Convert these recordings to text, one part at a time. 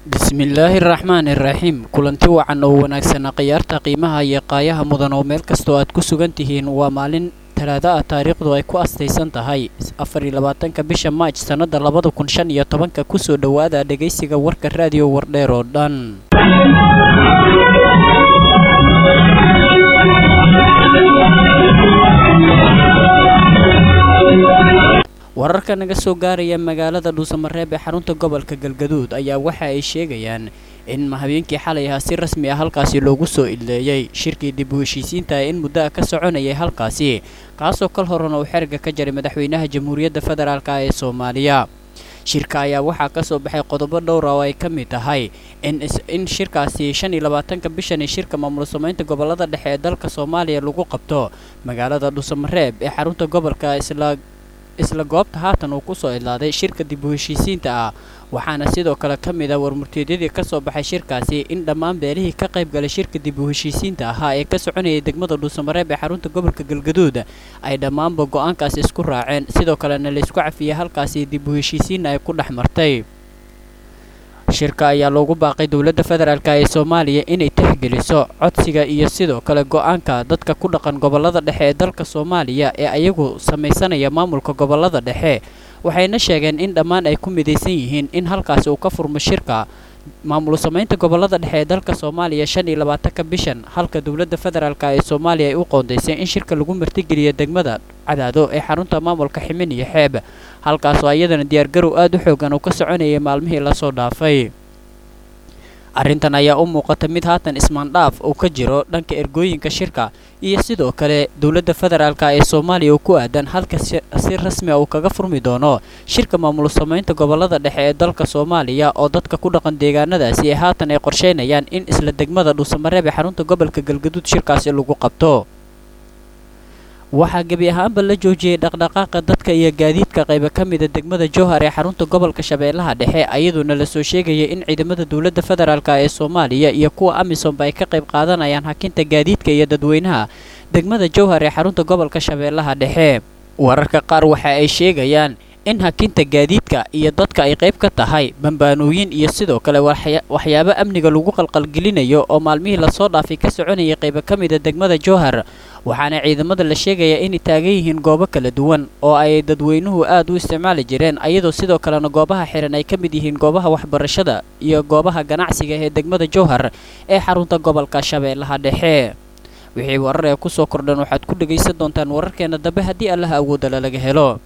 bismillaahi raxmaani raxiim kulanti wacan oo wanaagsanaa khiyaarta qiimaha iyo qaayaha mudan oo meel kastoo aad ku sugan tihiin waa maalin talaada ah taariikhdu ay ku astaysan tahay afar iyo labaatanka bisha maaj sannada labada kun shan iyo tobanka kusoo dhowaada dhegaysiga warka raadiyo wardheer oo dhan wararka naga soo gaaraya magaalada dhuusamareeb ee xarunta gobolka galgaduud ayaa waxa ay sheegayaan in habeenkii xalay ahaa si rasmi ah halkaasi loogu soo idleeyey shirkii dib u heshiisiinta in muddo ah ka soconayay halkaasi kaasoo kal horena uu xeriga ka jaray madaxweynaha jamhuuriyadda federaalk ee soomaaliya shirka ayaa waxaa ka soo baxay qodobo dhowra oo ay ka mid tahay in shirkaasi shan iyo labaatanka bishani shirka maamul samaynta gobolada dhexe ee dalka soomaaliya lagu qabto magaalada dhuusamareeb ee xarunta gobolka isla isla goobta haatan uu kusoo idlaaday shirka dib u heshiisiinta ah waxaana sidoo kale ka mid ah warmurteedyadii ka soo baxay shirkaasi in dhammaan beelihii ka qayb galay shirka dib u heshiisiinta ahaa ee ka soconayay degmada dhuusamareeb ee xarunta gobolka galgaduud ay dhammaanba go-aankaasi isku raaceen sidoo kalena laysku cafiyey halkaasi dib u heshiisiinna ay ku dhex martay shirka ayaa loogu baaqay dowladda federaalk ee soomaaliya inay tixgeliso codsiga iyo sidoo kale go-aanka dadka ku dhaqan gobolada dhexe ee dalka soomaaliya ee ayagu samaysanaya maamulka gobolada dhexe waxayna sheegeen in dhammaan ay ku midaysan yihiin in halkaasi uu ka furmo shirka maamul samaynta gobolada dhexe ee dalka soomaaliya shan iyo labaatanka bishan halka dowladda federaalk ee soomaaliya ay u qoondaysay in shirka lagu martigeliyo degmada cadaado ee xarunta maamulka ximin iyo xeeb halkaasoo iyadana diyaargarow aada u xoogan uu ka soconayay maalmihii lasoo dhaafay arrintan ayaa u muuqata mid haatan ismaandhaaf uu ka jiro dhanka ergooyinka shirka iyo sidoo kale dowladda federaalk ee soomaaliya uu ku aadan halka si rasmi a uu kaga furmi doono shirka maamul samaynta gobolada dhexe ee dalka soomaaliya oo dadka ku dhaqan deegaanadaasi ee haatan ay qorsheynayaan in isla degmada dhuusamareeb ee xarunta gobolka galgaduud shirkaasi lagu qabto waxaa gebi ahaanba la joojiyey dhaqdhaqaaqa dadka iyo gaadiidka qayba ka mida degmada jowhar ee xarunta gobolka shabeellaha dhexe ayadoona lasoo sheegayay in ciidamada dowladda federaalk ee soomaaliya iyo kuwa amisomba ay ka qayb qaadanayaan hakinta gaadiidka iyo dadweynaha degmada jowhar ee xarunta gobolka shabeellaha dhexe wararka qaar waxa ay sheegayaan in hakinta gaadiidka iyo dadka ay qayb ka tahay bambaanooyin iyo sidoo kale waxyaabo amniga lagu qalqalgelinayo oo maalmihii lasoo dhaafay ka soconayay qayba ka mida degmada jowhar waxaana ciidamada la sheegayaa inay taagan yihiin goobo kala duwan oo ay dadweynuhu aad u isticmaali jireen ayadoo sidoo kalena goobaha xiran ay ka mid yihiin goobaha waxbarashada iyo goobaha ganacsiga ee degmada jowhar ee xarunta gobolka shabeellaha dhexe wixii warar ee kusoo kordhan waxaad ku dhegaysan doontaan wararkeena dambe haddii allaha awoodala laga helo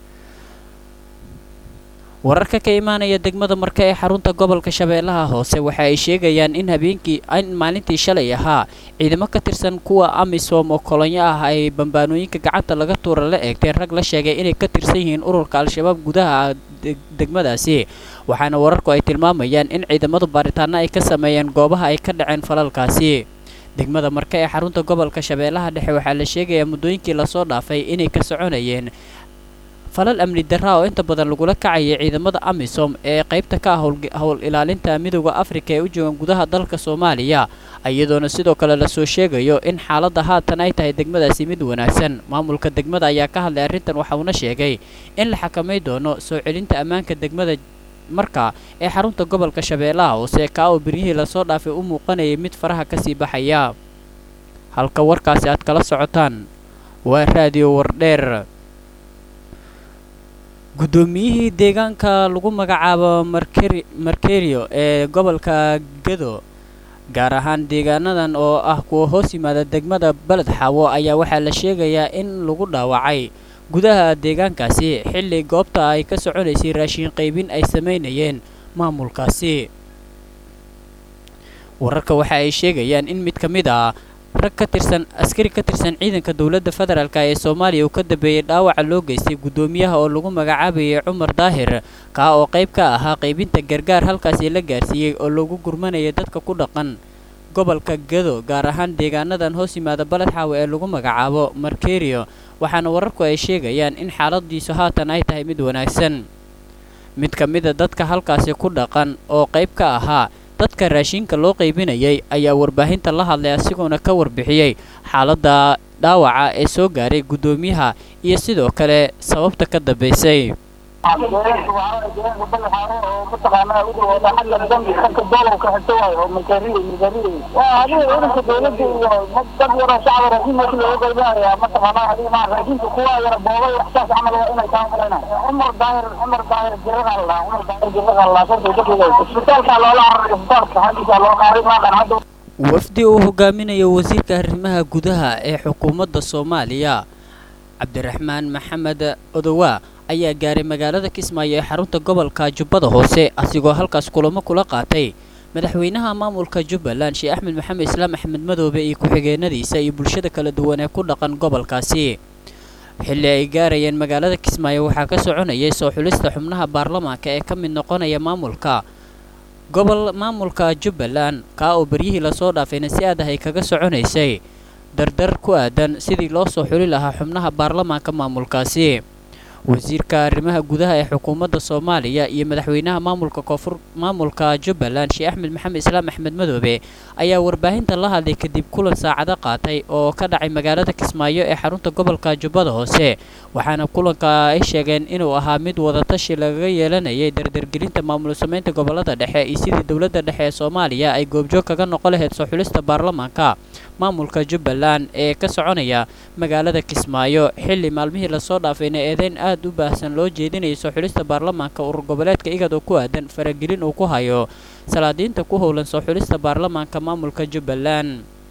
wararka ka imaanaya degmada marka ee xarunta gobolka shabeellaha hoose waxa ay sheegayaan in habeenkii in maalintii shalay ahaa ciidamo ka tirsan kuwa amisom oo kolonyo ah ay bambaanooyinka gacanta laga tuura la eegteen rag la sheegay inay ka tirsan yihiin ururka al-shabaab gudaha degmadaasi waxaana wararku ay tilmaamayaan in ciidamadu baaritaano ay ka sameeyeen goobaha ay ka dhaceen falalkaasi degmada marka ee xarunta gobolka shabeellaha dhexe waxaa la sheegayaa muddooyinkii lasoo dhaafay inay ka soconayeen falal amni darra oo inta badan lagula kacayay ciidamada amisom ee qaybta ka ah howl ilaalinta midooda afrika ee u joogan gudaha dalka soomaaliya iyadoona sidoo kale lasoo sheegayo in xaaladda haatan ay tahay degmadaasi mid wanaagsan maamulka degmada ayaa ka hadlay arrintan waxauna sheegay in la xakamay doono soo celinta ammaanka degmada marka ee xarunta gobolka shabeellaha hoose kaa oo beryihii lasoo dhaafay u muuqanayay mid faraha kasii baxaya halka warkaasi aad kala socotaan waa raadiyo wardheer guddoomiyihii deegaanka lagu magacaabo markerio ee gobolka gedo gaar ahaan deegaanadan oo ah kuwa hoos yimaada degmada beled xaawo ayaa waxaa la sheegayaa in lagu dhaawacay gudaha deegaankaasi xilli goobta ay ka soconaysay raashiin qaybin ay samaynayeen maamulkaasi wararka waxa ay sheegayaan in mid ka mid ah rag ka tirsan askari ka tirsan ciidanka dowladda federaalk ee soomaaliya uu ka dambeeyey dhaawaca loo geystay guddoomiyaha oo lagu magacaabayay cumar daahir kaa oo qayb ka ahaa qaybinta gargaar halkaasi la gaarsiiyey oo lagu gurmanayay dadka ku dhaqan gobolka gedo gaar ahaan deegaanadan hoos yimaada baled xaawe ee lagu magacaabo markerio waxaana wararku ay sheegayaan in xaaladiisu haatan ay tahay mid wanaagsan mid ka mida dadka halkaasi ku dhaqan oo qayb ka ahaa dadka raashinka loo qaybinayay ayaa warbaahinta la hadlay asigoona ka warbixiyey xaaladda dhaawaca ee soo gaaray guddoomiyaha iyo sidoo kale sababta ka dambaysay deegaanka balaxaaro oo mataqaanaa u dhawooda xagga dambi dhanka doolowka xigta waayo oo milkaariya milkaariya waa adiga ciidanka dowladda iyo dad yaro shacab raasiin meesha looga qaybinayaa mataqaanaa adiga maa raasiinka kuwa yara boobay waxsaas camal waa inay kaa malayna cumar daahir cumar daahir jirada la cumar daahir jirada la saasay ka dhigaysa isbitaalka loola cararay isbitaalka xaggiisa loo qaaday maaqan hadda wafdi uu hogaaminayo wasiirka arrimaha gudaha ee xukuumadda soomaaliya cabdiraxmaan maxamed odowaa ayaa gaaray magaalada kismaayo ee xarunta gobolka jubbada hoose asigoo halkaas kulamo kula qaatay madaxweynaha maamulka jubbaland sheekh axmed maxamed islaam axmed madoobe iyo ku-xigeenadiisa iyo bulshada kala duwan ee ku dhaqan gobolkaasi xilli ay gaarayeen magaalada kismaayo waxaa ka soconayay soo xulista xubnaha baarlamaanka ee ka mid noqonaya maamulka gobol maamulka jubbaland kaa oo beryihii lasoo dhaafayna si aad ah ay kaga soconaysay dardar ku aadan sidii loo soo xuli lahaa xubnaha baarlamaanka maamulkaasi wasiirka arrimaha gudaha ee xukuumadda soomaaliya iyo madaxweynaha maamulka koonfur maamulka jubbaland sheekh axmed maxamed islaam axmed madoobe ayaa warbaahinta la hadlay kadib kulan saacado qaatay oo ka dhacay magaalada kismaayo ee xarunta gobolka jubbada hoose waxaana kulanka ay sheegeen inuu ahaa mid wadatashi lagaga yeelanayay dardargelinta maamul samaynta gobolada dhexe iyo sidii dowladda dhexe ee soomaaliya ay goobjoog kaga noqon lahayd soo xulista baarlamaanka maamulka jubbaland ee ka soconaya magaalada kismaayo xilli maalmihii lasoo dhaafayna eedeyn aad u baahsan loo jeedinayay soo xulista baarlamaanka urur goboleedka igad oo ku aadan faragelin uu ku hayo salaadiinta ku howlan soo xulista baarlamaanka maamulka jubbaland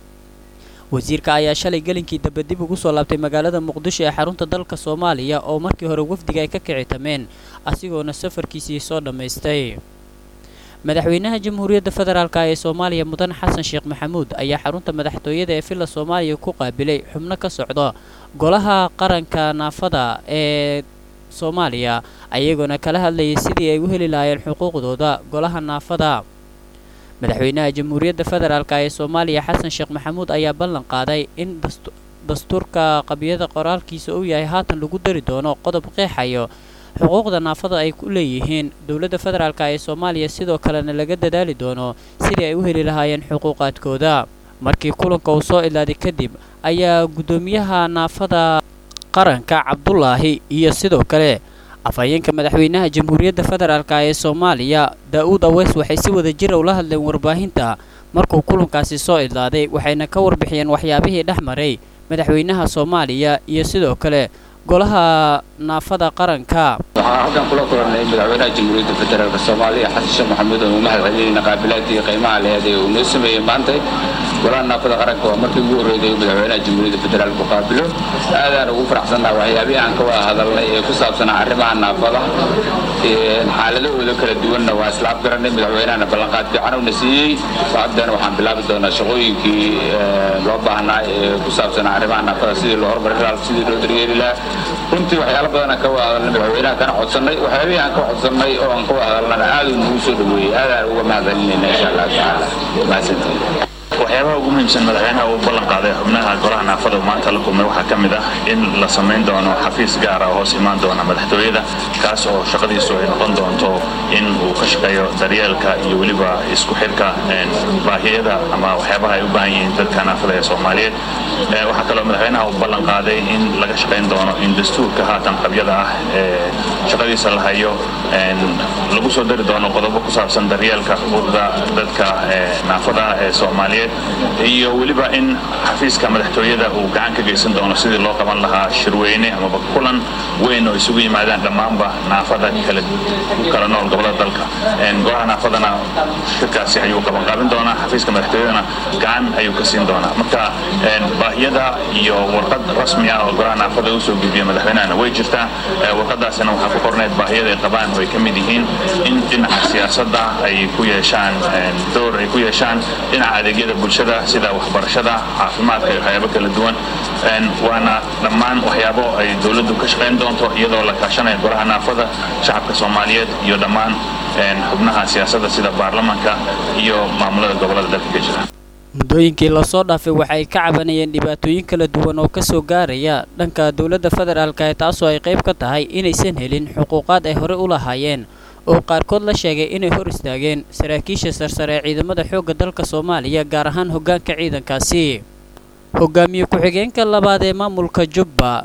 wasiirka ayaa shalay gelinkii dambe dib ugu soo laabtay magaalada muqdisho ee xarunta dalka soomaaliya oo markii hore wafdiga ay ka kicitameen asigoona safarkiisii soo dhammaystay madaxweynaha jamhuuriyadda federaalk ee soomaaliya mudan xasan sheekh maxamuud ayaa xarunta madaxtooyada ee villa soomaaliya ku qaabilay xubno ka socda golaha qaranka naafada ee soomaaliya ayagoona kala hadlayay sidii ay u heli lahaayeen xuquuqdooda golaha naafada madaxweynaha jamhuuriyadda federaalk ee soomaaliya xasan sheekh maxamuud ayaa ballan qaaday in dastuurka qabiyada qoraalkiisa uu yahay haatan lagu dari doono qodob qeexayo xuquuqda naafada ay ku leeyihiin dowladda federaalk ee soomaaliya sidoo kalena laga dadaali doono sidii ay u heli lahaayeen xuquuqaadkooda markii kulanka uu soo ilaaday kadib ayaa guddoomiyaha naafada qaranka cabdulaahi iyo sidoo kale afhayeenka madaxweynaha jamhuuriyadda federaalk ee soomaaliya daa-uud aweys waxay si wada jira ula hadleen warbaahinta markuu kulankaasi soo idlaaday waxayna ka warbixiyeen waxyaabihii dhex maray madaxweynaha soomaaliya iyo sidoo kale golaha naafada qaranka waxaa halkan kula kulannay madaxweynaha jamhuuriyadda federaalk soomaaliya xasan sheekh maxamuud oo u mahad celinayna qaabilaadii qiimaha leheed ee uu noo sameeyey maantay golaha naafada qaranka waa markii ugu horreeyay madaxweynaha jamhuuriyadda federaalku qaabilo aadaan ugu faraxsannaha waxyaabihii aan ka wada hadalnay ee ku saabsanaa arrimaha naafada xaaladahooda kala duwanna waa isla afgarannay madaxweynahana ballanqaad fiican uuna siiyey haddana waxaan bilaabi doonaa shaqooyinkii loo baahnaa ee ku saabsanaa arrimaha naafada sidii loo horumari lahaa sidii loo daryeeli lahaa runtii waxyaalo badan aan ka wada hadalnay madaxweynaha kana codsannay waxyaabihii aan ka codsannay oo aan ka wada hadalnana aad uu nagu soo dhaweeyey aadaan uga mahad celinayna insha allah tacaala mahadsantiin waxyaabaha ugu muhiimsan madaxweynaha uu ballan qaaday xubnaha golaha naafada uu maanta la kulmay waxaa ka mid ah in la samayn doono xafiis gaara oo hoos imaan doona madaxtooyada kaas oo shaqadiisu ay noqon doonto in uu ka shaqeeyo daryeelka iyo weliba isku xirka baahiyada ama waxyaabaha ay u baahan yihiin dadka naafada ee soomaaliyeed waxaa kaloo madaxweynaha uu ballan qaaday in laga shaqayn doono in dastuurka haatan qabyada ah ee shaqadiisa la hayo lagu soo dari doono qodobo ku saabsan daryeelka xuquuqda dadka naafadaha ee soomaaliyeed iyo weliba in xafiiska madaxtooyada uu gacan ka geysan doono sidii loo qaban lahaa shirweyne amaba kulan weyn oo isugu yimaadaan dhammaanba naafada kala kala nool gobolada dalka golaha naafadana shirkaasi ayuu qabanqaabin doonaa xafiiska madaxtooyadana gacan ayuu ka siin doonaa marka baahiyada iyo warqad rasmi ah oo golaha naafada usoo gudbiya madaxweynahana way jirtaa warqadaasina waxaa ku qornayd baahiyada ay qabaan oo ay ka mid yihiin in dhinaca siyaasadda ay ku yeeshaan door ay ku yeeshaan dhinaca adeegyada bulshada sida waxbarashada caafimaadka iyo waxyaabo kala duwan waana dhammaan waxyaabo ay dowladdu ka shaqayn doonto iyadoo la kaashanaya golaha naafada shacabka soomaaliyeed iyo dhammaan xubnaha siyaasadda sida baarlamanka iyo maamulada gobolada dalka ka jira muddooyinkii lasoo dhaafay waxa ay ka cabanayeen dhibaatooyin kala duwan oo ka soo gaaraya dhanka dowladda federaalka ee taasoo ay qayb ka tahay inaysan helin xuquuqaad ay hore u lahaayeen oo qaarkood la sheegay inay hor istaageen saraakiisha sarsare ee ciidamada xoogga dalka soomaaliya gaar ahaan hoggaanka ciidankaasi hogaamiye ku-xigeenka labaad ee maamulka jubba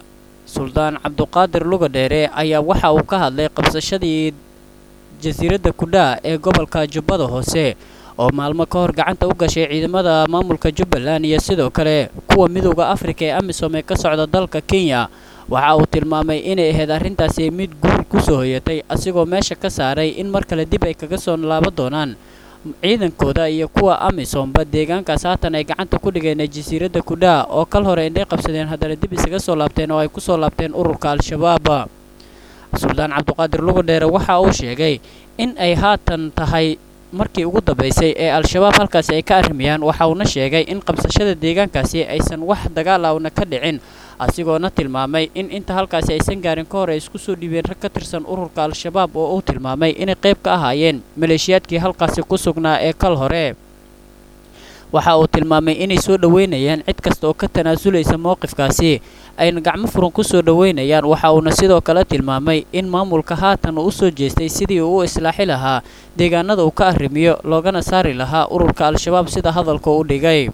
suldaan cabduqaadir lugadheere ayaa waxa uu ka hadlay qabsashadii jasiiradda kudhaa ee gobolka jubbada hoose oo maalmo ka hor gacanta u gashay ciidamada maamulka jubbaland iyo sidoo kale kuwa midowda afrika ee amisom ee ka socda dalka kenya waxa uu tilmaamay inay ahayd arrintaasi mid guul ku soo hoyatay asigoo meesha ka saaray in mar kale dib ay kaga soo laaban doonaan ciidankooda iyo kuwa amisomba deegaankaas haatan ay gacanta ku dhigeen jasiiradda kudhaa oo kal hore indhay qabsadeen haddana dib isaga soo laabteen oo ay ku soo laabteen ururka al-shabaab suldaan cabduqaadir lugadheere waxa uu sheegay in ay haatan tahay markii ugu dambaysay ee al-shabaab halkaasi ay ka arrimayaan waxa uuna sheegay in qabsashada deegaankaasi aysan wax dagaal awna ka dhicin asigoona tilmaamay in inta halkaasi aysan gaarin ka hor ay isku soo dhiibeen rag ka tirsan ururka al-shabaab oo uu tilmaamay inay qayb ka ahaayeen maleeshiyaadkii halkaasi ku sugnaa ee kal hore waxa uu tilmaamay inay soo dhoweynayaan cid kasta oo ka tanaasulaysa mowqifkaasi ayna gacmo furan ku soo dhoweynayaan waxa uuna sidoo kale tilmaamay in maamulka haatan uu u soo jeestay sidii uu u islaaxi lahaa deegaanada uu ka arrimiyo loogana saari lahaa ururka al-shabaab sida hadalka u dhigay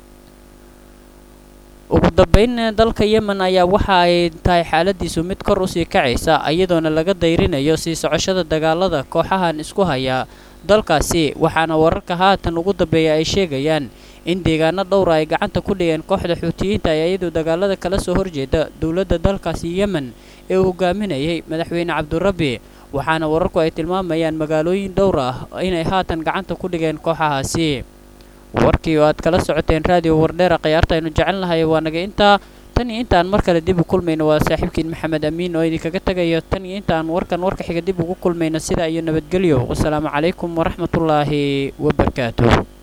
ugu dambayn dalka yemen ayaa waxa ay tahay xaaladiisu mid kor usii kacaysa iyadoona laga dayrinayo sii socoshada dagaalada kooxahan isku haya dalkaasi waxaana wararka haatan ugu dambeeya ay sheegayaan in deegaano dhowra ay gacanta ku dhigeen kooxda xuutiyiinta ee iyadoo dagaalada kala soo horjeeda dowladda dalkaasi yemen ee uu hogaaminayay madaxweyne cabdurabbi waxaana wararku ay tilmaamayaan magaalooyin dhowr ah inay haatan gacanta ku dhigeen kooxahaasi warkii oo aad kala socoteen raadiyo wardheera khiyaarta aynu jecelnahay waa naga intaa tan iyo intaan mar kale dib u kulmayno waa saaxiibkiin maxamed amiin oo idinkaga tegayo tan iyo intaan warkan warka xiga dib ugu kulmayno sidaa iyo nabadgelyo wasalaamu calaykum waraxmatullaahi wabarakaatuh